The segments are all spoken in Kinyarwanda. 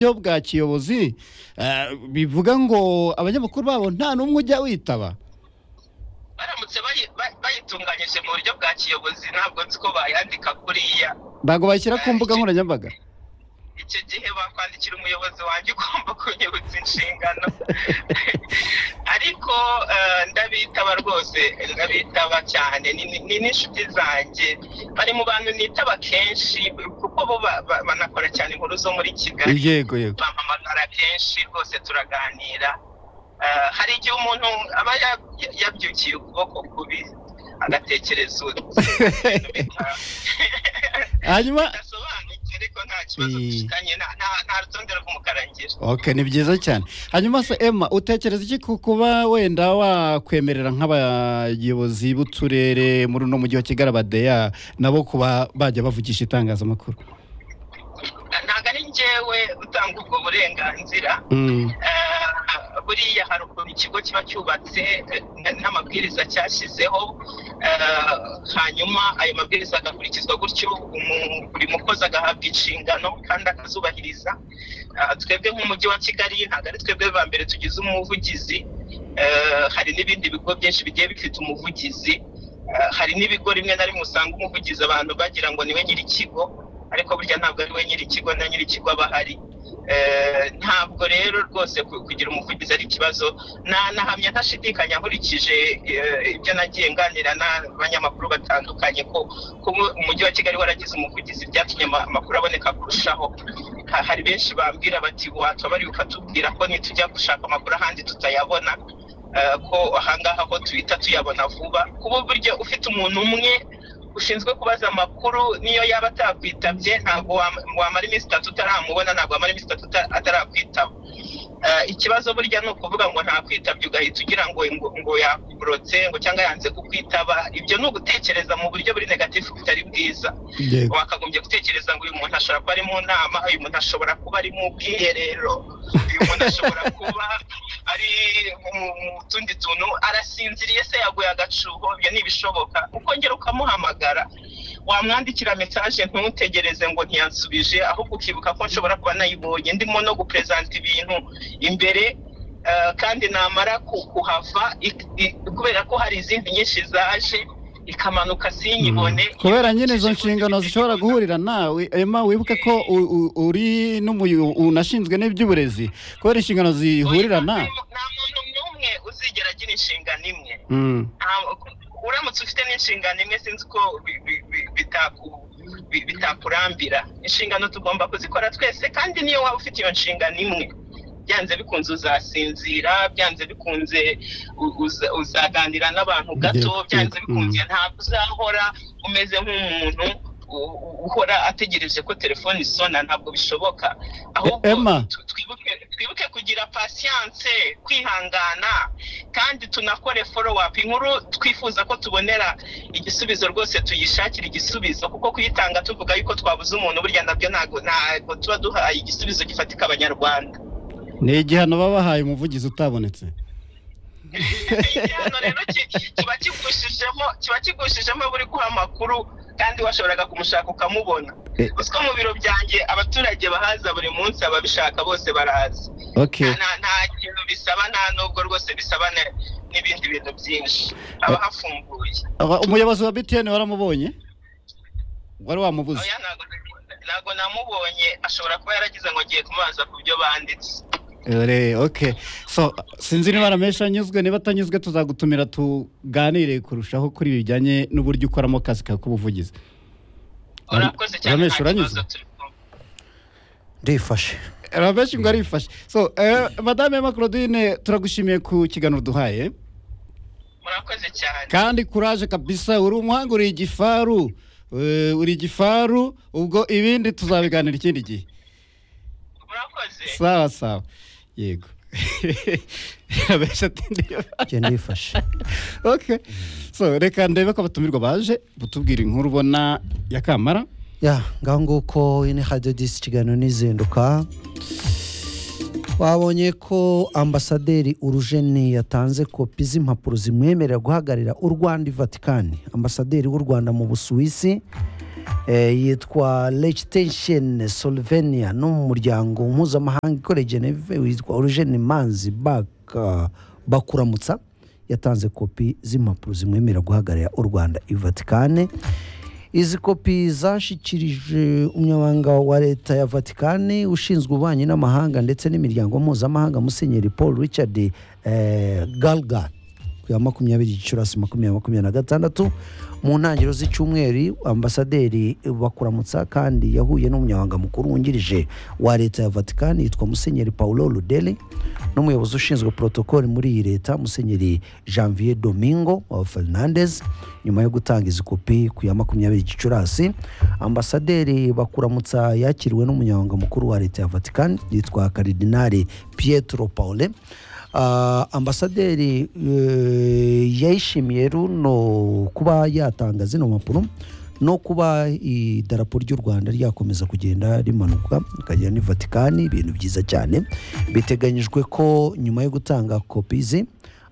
buryo bwa kiyobozi eh, bivuga ngo abanyamakuru babo nta n'umwe ujya witaba baramutse bayi- ba- bayitunganyije mu buryo bwa kiyobozi ntabwo nzi ko bayandika kuriya ntabwo bashyira ku mbuga nkoranyambaga icyo gihe bakwandikira umuyobozi wanjye ugomba kunyibutsa inshingano ariko eh, ndabitaba rwose ndabitaba cyane ni ni- ni n'inshuti zanjye bari mu bantu nitaba kenshi kuko bo ba- ba- banakora cyane inkuru zo muri kigali yego yego bampamagara kenshi rwose turaganira Eh, hari igihe umuntu aba ya- ya- yabyukiye ukuboko kubi agatekereza ibintu bita- hanyuma bidasobanutse ariko nta kibazo Eh. dufitanye nta- nta- nta rutonde rw'umukara ngira okay ni byiza cyane hanyuma se emma utekereza iki ku kuba wenda wakwemerera nk'abayobozi b'uturere muri uno mujyi wa kigali abadeya nabo kuba bajya bavugisha itangazamakuru ntabwo ari njyewe utanga ubwo burenganzira Mm, Eh, buriya hari ukuntu ikigo kiba cyubatse eh, n'amabwiriza cyashyizeho Eh, hanyuma ayo mabwiriza agakurikizwa gutyo umu- buri mukozi agahabwa inshingano kandi akazubahiriza Eh, twebwe nk'umujyi wa kigali ntabwo ari twebwe ba mbere tugize umuvugizi Eh, hari n'ibindi bigo byinshi bigiye bifite umuvugizi Eh, hari n'ibigo rimwe na rimwe usanga umuvugizi abantu bagira ngo niwe nyir'ikigo ariko burya ntabwo ari we nyir'ikigo na nyir'ikigo aba ahari Eh, ntabwo rero rwose ku- kugira umuvugizi ari ikibazo Na- nahamya ntashidikanya nkurikije eh, ibyo nagiye nganira n'abanyamakuru batandukanye ko kuba umujyi wa kigali waragize umuvugizi byatumye ama- amakuru aboneka kurushaho Ha- hari benshi bambwira bati wataba bari ukatubwira ko nitujya gushaka amakuru ahandi tutayabona eh, ko ahangaha ho tuhita tuyabona vuba kuba burya ufite umuntu umwe ushinzwe kubaza amakuru niyo yaba atakwitabye ntabwo wam- wamara iminsi itatu utaramubona ntabwo wamara iminsi itatu uta- atarakwitaba Eh, ikibazo burya ni ukuvuga ngo ntakwitabye ugahita ugira ngo ngo, ngo yakuburotse ngo cyangwa yanze kukwitaba ibyo ni ugutekereza mu buryo buri negatifu butari bwiza yego wakagombye gutekereza ngo uyu muntu ashobora kuba ari mu nama uyu muntu ashobora kuba ari mu bwiherero uyu muntu ashobora kuba ari mu mu tundi tuntu arasinziriye se yaguye agacuho ibyo ni ibishoboka ukongera ukamuhamagara wamwandikira mesaje ntutegereze ngo ntiyansubije ahubwo ukibuka ko nshobora kuba nayibonye ndimo no guperezanta ibintu imbere eh, kandi namara ku- kuhava ik- i- kubera ko hari izindi nyinshi zaje ikamanuka sinyibone Mm. kubera nyine izo nshingano zishobora guhurira nawe emma wibuke ko u- u- uri n'umuyo- unashinzwe n'iby'uburezi kubera inshingano zihurira Oya, nawe nta- nta muntu n'umwe uzigera agira inshingano imwe Mm, Nta- uramutse ufite n'inshingano imwe sinzi ko bi- bi- bi- bitaku- bi- bitakurambira inshingano tugomba kuzikora twese kandi niyo waba ufite iyo nshingano imwe byanze bikunze uzasinzira byanze bikunze u- uza- uzaganira n'abantu gato Yego, byanze yego, bikunze ntabwo uzahora umeze nk'umuntu u- u- uhora ategereje ko telefone isona ntabwo bishoboka ahubwo Emma. tu- twibuke twibuke kugira pasiyanse kwihangana kandi tunakore follow-up inkuru twifuza ko tubonera igisubizo rwose tuyishakira igisubizo kuko kuyitanga tuvuga yuko twabuze umuntu burya nabyo ntabwo ntabwo tuba duhaye igisubizo gifatika abanyarwanda ni igihano baba bahaye umuvugizi utabonetse igihano rero ki- kiba kigushijemo kiba kigushijemo buri guha amakuru kandi washoboraga kumushaka ukamubona Eh. gusa mu biro byanjye abaturage bahaza buri munsi ababishaka bose baraza okay nta nta- nta kintu bisaba nta nubwo rwose bisaba ne- n'ibindi bintu byinshi haba hafunguye Aba- umuyobozi wa btn waramubonye wari wamubuze Oya, ntago- ntago namubonye ashobora kuba yaragize ngo ngiye kumubaza ku byo banditse Ore, okay so sinzi niba ramesha anyuzwe niba atanyuzwe tuzagutumira tuganire kurushaho kuri ibi bijyanye n'uburyo ukoramo akazi kawe k'ubuvugizi urakoze cyane Ramesh, nta uranyuze? kibazo turi kumwe ndifashe rameshi ngo arifashe so eh, madame emma claudine turagushimiye ku kiganiro duhaye murakoze cyane kandi kuraje kabisa uri umuhanga uri igifaru Eh, uri igifaru ubwo ibindi tuzabiganira ikindi gihe murakoze sawa sawa yego rameshi ati ndiyobashe njye ndifashe okay so reka ndebe ko abatumirwa baje butubwira inkuru ubona ya kamara ya ngaho nguko ine hadiyo disi ikiganiro n'izinduka wabonye ko ambasaderi urujeni yatanze kopi z'impapuro zimwemerera guhagararira u rwanda i vatikani ambasaderi w'u rwanda mu busuwisi eh, yitwa Liechtenstein Slovenia no mu muryango mpuzamahanga ikorera i Geneve witwa Eugene Manzi Baka Bakuramutsa yatanze kopi z'impapuro zimwemerera guhagararira u Rwanda i Vatikane izi kopi zashikirije umunyamabanga wa leta ya vatikani ushinzwe ububanyi n'amahanga ndetse n'imiryango mpuzamahanga musenyeri paul richard eh, galga ku ya makumyabiri gicurasi makumyabiri makumyabiri na gatandatu mu ntangiriro z'icyumweru ambasaderi bakuramutsa kandi yahuye n'umunyamabanga mukuru wungirije wa leta ya vatikani yitwa musenyeri paulo rudeli n'umuyobozi ushinzwe protokoli muri iyi leta musenyeri janvier domingo wa fernandez nyuma yo gutanga izi kopi ku ya makumyabiri gicurasi ambasaderi bakuramutsa yakiriwe n'umunyamabanga mukuru wa leta ya vatikani yitwa karidinari pietro paule Ah, ambasaderi eh, yayishimiye runo kuba yatanga zino mpapuro no kuba idarapo ry'u rwanda ryakomeza kugenda rimanuka rikagera ni vatikani ibintu byiza cyane biteganyijwe ko nyuma yo gutanga kopi ze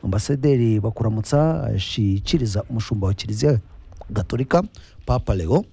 ambasaderi bakuramutsa ashyikiriza umushumba wa kiliziya gatolika papa leo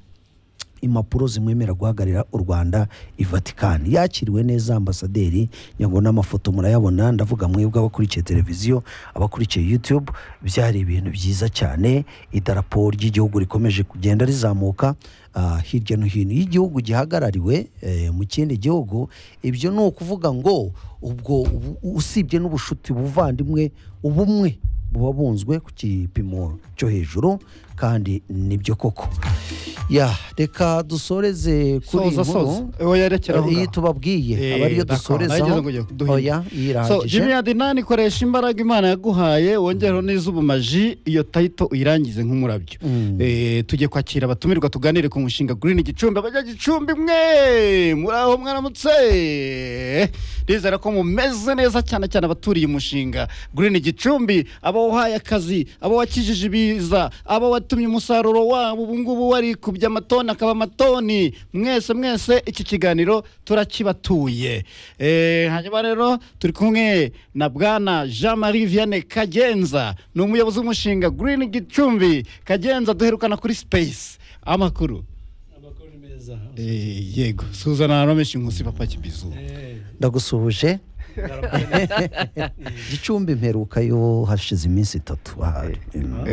impapuro zimwemerera guhagararira u rwanda i vatikani yakiriwe neza ambasaderi nyango n'amafoto murayabona ndavuga mwebwe abakurikiye televiziyo abakurikiye youtube byari ibintu byiza cyane idarapo ry'igihugu rikomeje kugenda rizamuka ah, hirya no hino iyo igihugu gihagarariwe eh, mu kindi gihugu ibyo ni ukuvuga ngo ubwo ubu- usibye n'ubushuti buvandimwe ubumwe buba bunzwe ku gipimo cyo hejuru kandi nibyo koko ya reka dusoreze kuri iyi soza soza nkuru oya rekera aho iyi ngaho. tubabwiye Eh, aba ariyo d'accord. Nagize dusorezaho ngo ujye duhinga. oya iyi So, Jimmy irahagije Adinani koresha imbaraga Imana yaguhaye wongereho n'iz'ubumaji iyo title uyirangize nk'umurabyo Mm. Eh, tujye kwakira abatumirwa tuganire ku mushinga Green Gicumbi abajya Gicumbi mwe muri aho mwaramutse ndizera ko mumeze neza cyane cyane abaturiye umushinga Green Gicumbi aba wahaye akazi aba wakijije ibiza aba watumye umusaruro wabo ubu ngubu wari kubya amatoni akaba amatoni mwese mwese iki kiganiro turakibatuye Eh, hanyuma rero turi kumwe na bwana jean marie vianney kagenza ni umuyobozi w'umushinga green gicumbi kagenza duherukana kuri space amakuru amakuru meza Eh, yego suzana romeshi nkusi papa kibizu Eh, ndagusuhuje ndarabona. gicumbi mperuka yo hashize iminsi itatu ahari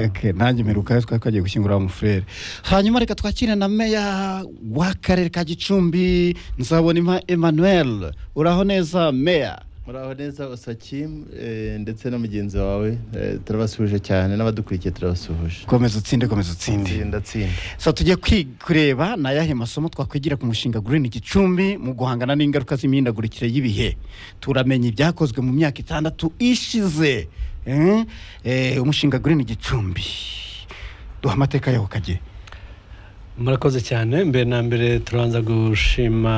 Okay, nanjye mperuka twari twagiye gushyingura wa mufurere hanyuma reka twakire na meya w'akarere ka gicumbi nzabonima emmanuel uraho neza meya muraho neza osakimu eh, ndetse na mugenzi wawe eh, turabasuhuje cyane n'abadukurikiye turabasuhuje komeza utsinde komeza utsinde tsinda tsinda so tujye kwi- kureba ni ayahe masomo twakwigira ku mushinga Green Gicumbi mu guhangana n'ingaruka z'imihindagurikire y'ibihe turamenya ibyakozwe mu myaka itandatu ishize eh? Eh, umushinga Green Gicumbi duha amateka yaho kagiye murakoze cyane mbere na mbere turanza gushima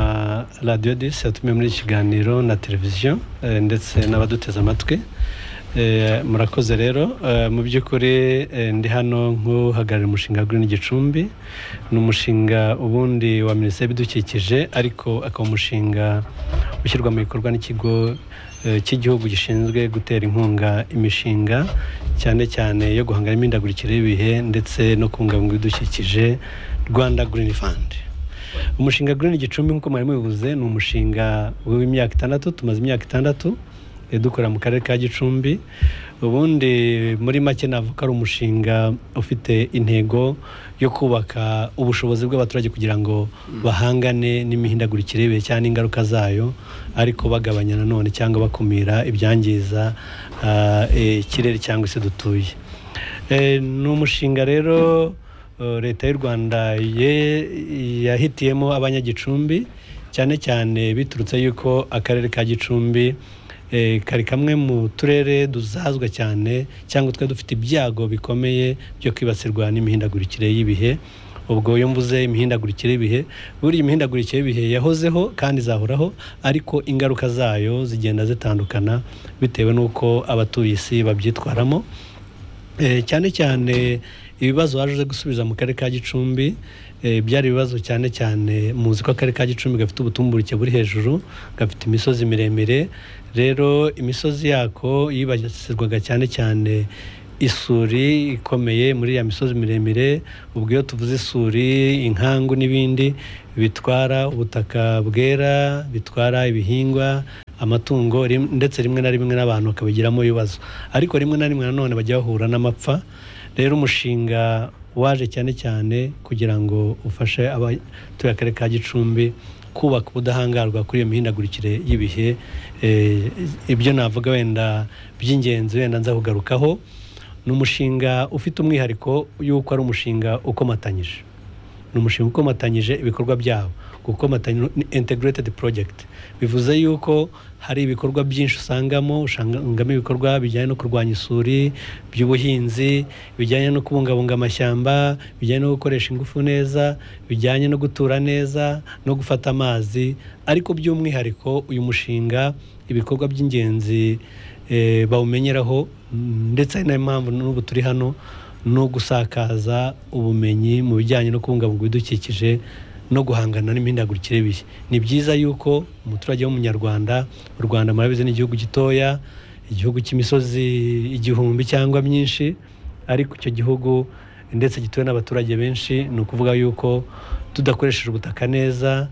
radiyo disi yatumiye muri iki kiganiro na televiziyo eh, ndetse n'abaduteze amatwi Eh, murakoze rero Eh, mu by'ukuri eh, ndi hano nk'uhagarariye umushinga Green Gicumbi ni umushinga ubundi wa minisiteri y'ibidukikije ariko akaba umushinga ushyirwa mu bikorwa n'ikigo eh, cy'igihugu gishinzwe gutera inkunga imishinga cyane cyane yo guhangana n'imihindagurikire y'ibihe ndetse no kubungabunga ibidukikije Rwanda Green Fund umushinga Green Gicumbi nk'uko mwari mubivuze ni umushinga w'imyaka itandatu tumaze imyaka itandatu eh, dukorera mu karere ka Gicumbi ubundi muri make navuga ari umushinga ufite intego yo kubaka ubushobozi bw'abaturage kugira ngo bahangane n'imihindagurikire y'ibihe cyangwa n'ingaruka zayo ariko bagabanya nanone cyangwa bakumira ibyangiza ah, eh, ikirere cyangwa isi dutuye Eh, ni umushinga rero eh, leta y'u rwanda ye- yahitiyemo abanyagicumbi cyane cyane biturutse yuko akarere ka gicumbi eh, kari kamwe mu turere duzazwa cyane cyangwa twe dufite ibyago bikomeye byo kwibasirwa n'imihindagurikire y'ibihe ubwo iyo mvuze imihindagurikire y'ibihe buriya imihindagurikire y'ibihe yahozeho kandi izahoraho ariko ingaruka zayo zigenda zitandukana bitewe n'uko abatuye isi babyitwaramo Eh, cyane cyane ibibazo waje uze gusubiza mu karere ka gicumbi eh, byari ibibazo cyane cyane muzi ko akarere ka gicumbi gafite ubutumburuke buri hejuru gafite imisozi miremire rero imisozi yako yibasirwaga cyane cyane isuri ikomeye muri ya misozi miremire ubwo iyo tuvuze isuri inkangu n'ibindi bitwara ubutaka bwera bitwara ibihingwa amatungo rim- ndetse rimwe na rimwe n'abantu bakabigiramo ibibazo ariko rimwe na rimwe nanone bajya bahura n'amapfa rero umushinga waje cyane cyane kugira ngo ufashe abatuye akarere ka gicumbi kubaka ubudahangarwa kuri iyo mihindagurikire y'ibihe Eh, ibyo navuga wenda by'ingenzi wenda nza kugarukaho ni umushinga ufite umwihariko y'uko ari umushinga ukomatanyije ni umushinga ukomatanyije ibikorwa byawo gukomatanya ni integrated project bivuze yuko hari ibikorwa byinshi usangamo usangamo ibikorwa bijyanye no kurwanya isuri by'ubuhinzi bijyanye no kubungabunga amashyamba bijyanye no gukoresha ingufu neza bijyanye no gutura neza no gufata amazi ariko by'umwihariko uyu mushinga ibikorwa by'ingenzi eh, bawumenyeraho mm, ndetse ari nayo mpamvu n'ubu turi hano no gusakaza ubumenyi mu bijyanye no kubungabunga ibidukikije no guhangana n'imihindagurikire y'ibihe ni byiza yuko umuturage w'umunyarwanda u rwanda murabizi ni igihugu gitoya igihugu cy'imisozi igihumbi cyangwa myinshi ariko icyo gihugu ndetse gituwe n'abaturage benshi ni ukuvuga yuko tudakoresheje ubutaka neza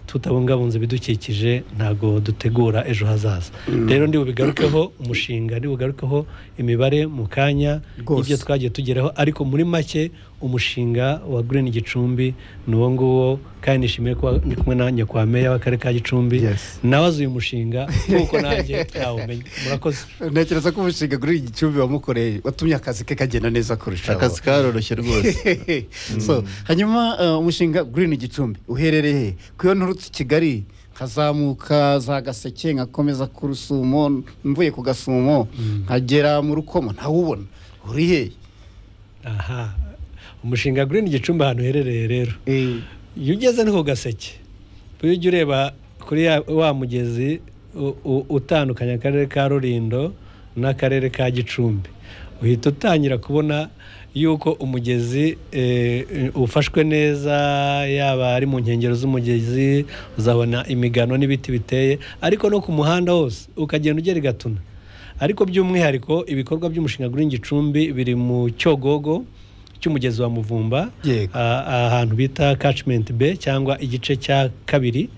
tutabungabunze ibidukikije ntabwo dutegura ejo hazaza rero ndi bubigarukeho umushinga ndi bugarukeho imibare mu kanya Rwose. y'ibyo twagiye tugeraho ariko muri make umushinga wa Green Gicumbi ni uwo nguwo kandi nishimiye kuba ndi kumwe na nyakwameya w'akarere ka Gicumbi Yes. nabaze uyu mushinga kuko nanjye ntawumenye murakoze ntekereza ko umushinga kuri iki gicumbi wamukoreye watumye akazi ke kagenda neza kurushaho akazi karoroshye rwose so hanyuma uh, umushinga green gicumbi uherereye he ku iyo nturutse i kigali nkazamuka za gaseke nkakomeza ku rusumo mvuye ku gasumo nkagera mu rukomo ntawubona uri he aha umushinga Green Gicumbi ahantu uherereye rero Eh, iyo ugeze ni ku gaseke iyo ujya ureba kuri ya- wa mugezi u- u- utandukanya akarere ka rurindo n'akarere ka gicumbi uhita utangira kubona yuko umugezi eh, ufashwe neza yaba ari mu nkengero z'umugezi uzabona imigano n'ibiti biteye ariko no ku muhanda wose ukagenda ugera i gatuna ariko by'umwihariko ibikorwa by'umushinga Green Gicumbi biri mu cyogogo cy'umugezi wa muvumba Yego. a- ahantu bita catchment bay cyangwa igice cya kabiri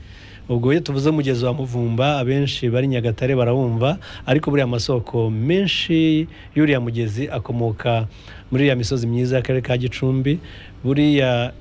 ubwo iyo tuvuze umugezi wa muvumba abenshi bari nyagatare barawumva ariko buriya amasoko menshi y'uriya mugezi akomoka muri iriya misozi myiza y'akarere ka gicumbi buriya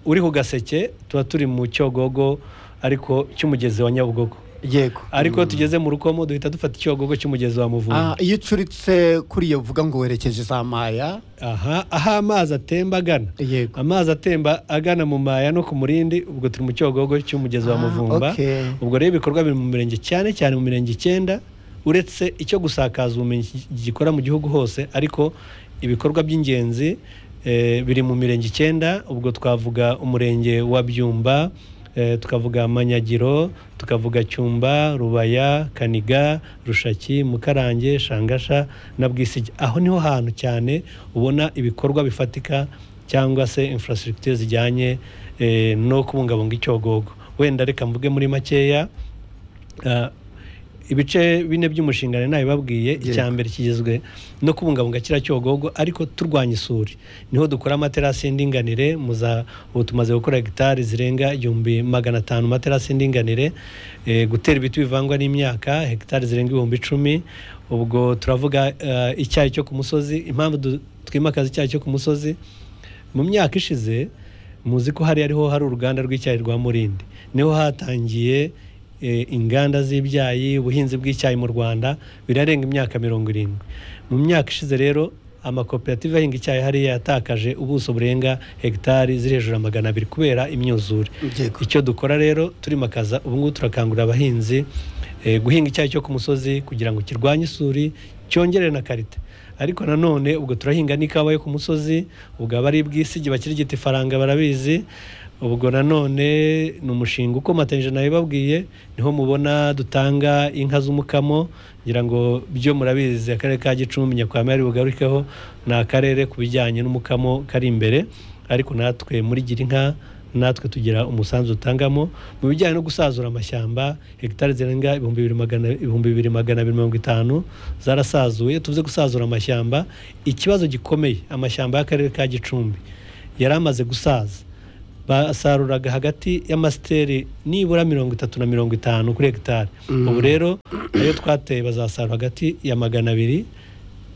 uri ku gaseke tuba turi mu cyogogo ariko cy'umugezi wa nyabugogo yego ariko iyo tugeze mu rukomo duhita dufata icyogogo cy'umugezi wa muvumba Ah, iyo ucuritse kuri iyo uvuga ngo werekeje za maya aha aho amazi atemba agana Yego. amazi atemba agana mu maya no ku murindi ubwo turi mu cyogogo cy'umugezi wa Ah, muvumba okay. ubwo rero ibikorwa biri mu mirenge cyane cyane mu mirenge icyenda uretse icyo gusakaza ubumenyi gi- gikora mu gihugu hose ariko ibikorwa by'ingenzi eh, biri mu mirenge icyenda ubwo twavuga umurenge wa byumba eh, tukavuga manyagiro tukavuga cyumba rubaya kaniga rushaki mukarange shangasha na bwisigi aho niho hantu cyane ubona ibikorwa bifatika cyangwa se infrastructure zijyanye eh, no kubungabunga icyogogo wenda reka mvuge muri makeya Ah, ibice bine by'umushinga rero nabibabwiye icya mbere kigizwe no kubungabunga kiriya cyogogo ariko turwanya isuri niho dukora amaterasi y'indinganire muza ubu tumaze gukora hegitari zirenga igihumbi magana atanu amaterasi y'indinganire eh, gutera ibiti bivangwa n'imyaka hegitari zirenga ibihumbi icumi ubwo turavuga eh, icyayi cyo ku musozi impamvu du- twimakaza icyayi cyo ku musozi mu myaka ishize muzi ko hari ariho hari uruganda rw'icyayi rwa Murindi niho hatangiye eh, inganda z'ibyayi ubuhinzi bw'icyayi mu Rwanda birarenga imyaka mirongo irindwi mu myaka ishize rero amakoperative ahinga icyayi hariya yatakaje ubuso burenga hegitari ziri hejuru ya magana abiri kubera imyuzure Yego. icyo dukora rero turimakaza ubu ngubu turakangurira abahinzi eh, guhinga icyayi cyo ku musozi kugira ngo kirwanye isuri cyongere na karite ariko nanone ubwo turahinga n'ikawa yo ku musozi ubwo abari bwisigi bakirigita ifaranga barabizi ubwo nanone ni umushinga ukomatanyije nabibabwiye niho mubona dutanga inka z'umukamo ngira ngo byo murabizi akarere ka gicumbi nyakwame ari bugarukeho ni akarere ku bijyanye n'umukamo kari imbere ariko natwe muri gira inka natwe tugira umusanzu dutangamo mu bijyanye no gusazura amashyamba hegitari zirenga ibihumbi bibiri magana ibihumbi bibiri magana abiri mirongo itanu zarasazuye tuvuze gusazura amashyamba ikibazo gikomeye amashyamba y'akarere ka gicumbi yari amaze gusaza basaruraga hagati y'amasiteri nibura mirongo itatu na mirongo itanu kuri hegitari ubu rero ayo twateye bazasarura hagati ya magana abiri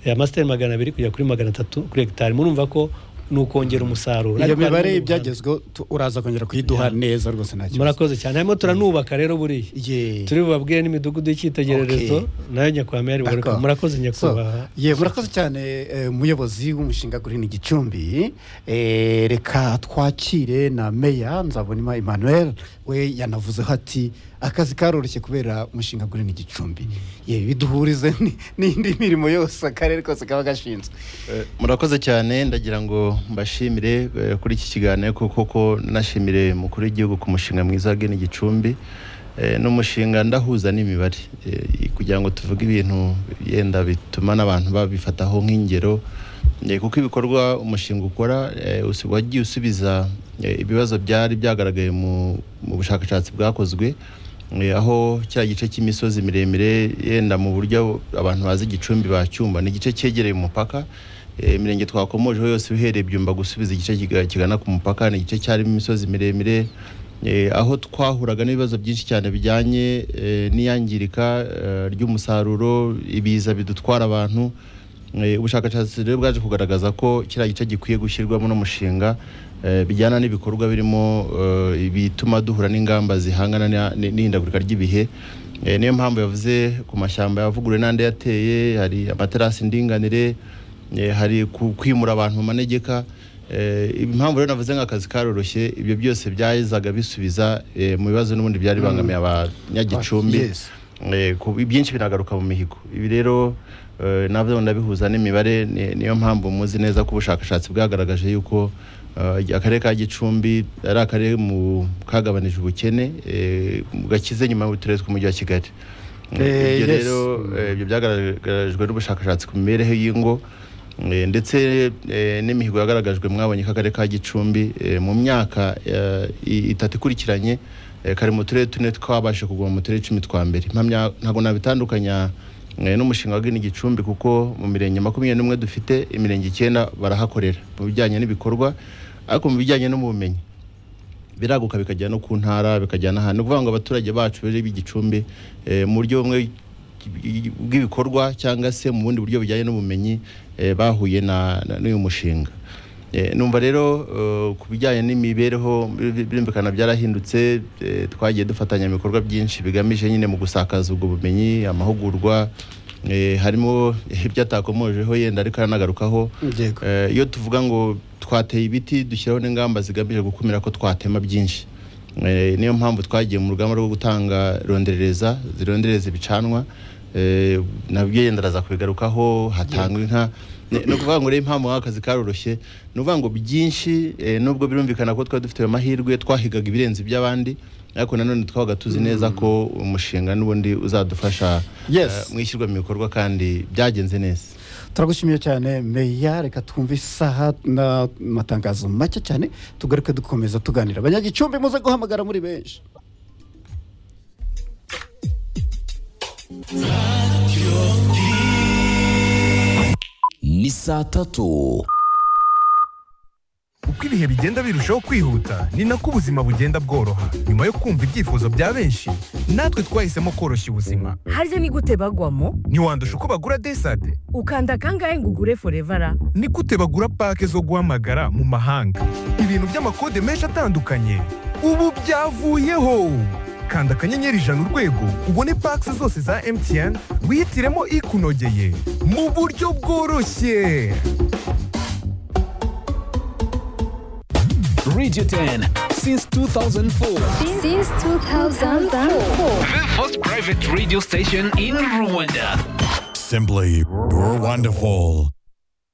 ya masiteri magana abiri kujya kuri magana atatu kuri hegitari murumva ko ni ukongera umusaruro iyo Ariko harimo mibare n'ubuhanga. y'ibyagezweho tu- uraza kongera kuyiduha neza rwose nta kibazo murakoze cyane harimo turanubaka rero buriya Ye. turi bubabwire n'imidugudu y'icyitegererezo Okay. nayo nyakwame yari bugaruka D'accord. murakoze So, nyakubahwa ye murakoze cyane eh, umuyobozi w'umushinga gurini gicumbi Eh, reka twakire na meya nzabonima emmanuel we yanavuzeho ati akazi karoroshye kubera umushinga gurini gicumbi ye biduhurize ni- n'indi mirimo yose akarere kose kaba gashinzwe Eh, murakoze cyane ndagira ngo mbashimire eh, kuri iki kiganiro kuko ko nashimire umukuru w'igihugu ku mushinga mwiza wa Geni Gicumbi Eh, ni umushinga ndahuza n'imibare Eh, kugira ngo tuvuge ibintu yenda bituma n'abantu babifataho nk'ingero Eh, kuko ibikorwa umushinga ukora eh, usi- wagiye usubiza eh, ibibazo byari byagaragaye mu mu bushakashatsi bwakozwe Eh, aho cya gice cy'imisozi miremire yenda mu buryo abantu bazi igicumbi bacyumva ni igice cyegereye umupaka Eh, imirenge twakomojeho yose uhereye byumba gusubiza igice kiga- kigana ku mupaka ni igice cyarimo imisozi miremire Eh, aho twahuraga n'ibibazo byinshi cyane bijyanye eh, n'iyangirika eh, ry'umusaruro ibiza bidutwara abantu Eh, ubushakashatsi rero bwaje kugaragaza ko kiriya gice gikwiye gushyirwamo n'umushinga eh, bijyana n'ibikorwa birimo eh, ibituma duhura n'ingamba zihangana na- n- n'ihindagurika ry'ibihe Eh, niyo mpamvu yavuze ku mashyamba yavuguruwe n'andi yateye hari amaterasi ndinganire eh, hari ku- kwimura abantu mu manegeka Eh, impamvu rero navuze nk'akazi karoroshye ibyo byose byazaga bisubiza eh, mu bibazo n'ubundi byari bibangamiye abanyagicumbi Yes. Eh, ku- ibyinshi binagaruka mu mihigo ibi rero eh, nabyo ndabihuza n'imibare ni- niyo mpamvu muzi neza ko ubushakashatsi bwagaragaje yuko eh, akarere ka gicumbi ari akarere mu kagabanije ubukene eh, gakize nyuma y'uturere tw'umujyi wa kigali Eh, ibyo yes. rero eh, ibyo byagaragajwe n'ubushashakashatsi ku mibereho y'ingo eh, ndetse eh, n'imihigo yagaragajwe mwabonye ko akarere ka gicumbi eh, mu myaka eh, i- itatu ikurikiranye eh, kari mu turere tune twabashe kuguma mu turere icumi twa mbere Mpamya- ntabwo nabitandukanya eh, n'umushinga wa Green gicumbi kuko mu mirenge makumyabiri n'umwe dufite imirenge icyenda barahakorera mu bijyanye n'ibikorwa ariko mu bijyanye n'ubumenyi biraguka bikajya no ku ntara bikajya n'ahantu ni ukuvuga ngo abaturage bacu rero b'igicumbi eh, mu buryo bumwe bw'ibikorwa cyangwa se mu bundi buryo bujyanye n'ubumenyi eh, bahuye na na- n'uyu mushinga Eh, numva rero eh, ku bijyanye n'imibereho bir- birumvikana byarahindutse eh, twagiye dufatanya ibikorwa byinshi bigamije nyine mu gusakaza ubwo bumenyi amahugurwa eh, harimo ibyo atakomojeho yenda ariko aranagarukaho Yego. Eh, iyo tuvuga ngo twateye ibiti dushyiraho n'ingamba zigamije gukumira ko twatema byinshi Eh, niyo mpamvu twagiye mu rugamba rwo gutanga ronderereza zirondereza ibicanwa eh, nabyo yenda araza kubigarukaho hatangwa inka Ni- ni ukuvuga ngo rero impamvu nk'aka kazi karoroshye ni ukuvuga ngo byinshi eh, nubwo birumvikana ko twari dufite ayo mahirwe twahigaga ibirenze iby'abandi ariko nanone twabaga tuzi neza ko umushinga n'ubundi uzadufasha Yes. eh, mu ishyirwa mu bikorwa kandi byagenze neza turagushimiye cyane meya reka twumve isaha n'amatangazo make cyane tugaruke dukomeza tuganira abanyagicumbi muze guhamagara muri benshi ni saa tatu uko ibihe bigenda birushaho kwihuta ni nako ubuzima bugenda bworoha nyuma yo kumva ibyifuzo bya benshi natwe twahisemo koroshya ubuzima harya ni gute bagwamo ntiwandusha uko bagura desade ukanda kangahe ngo ugure forevara ni gute bagura pake zo guhamagara mu mahanga ibintu by'amakode menshi atandukanye ubu byavuyeho kanda akanyenyeri ijana urwego ubone pake zose za mtn wihitiremo ikunogeye mu buryo bworoshye radio 10 since 2004 Since 2004. the first private radio station in rwanda Simply, you're wonderful.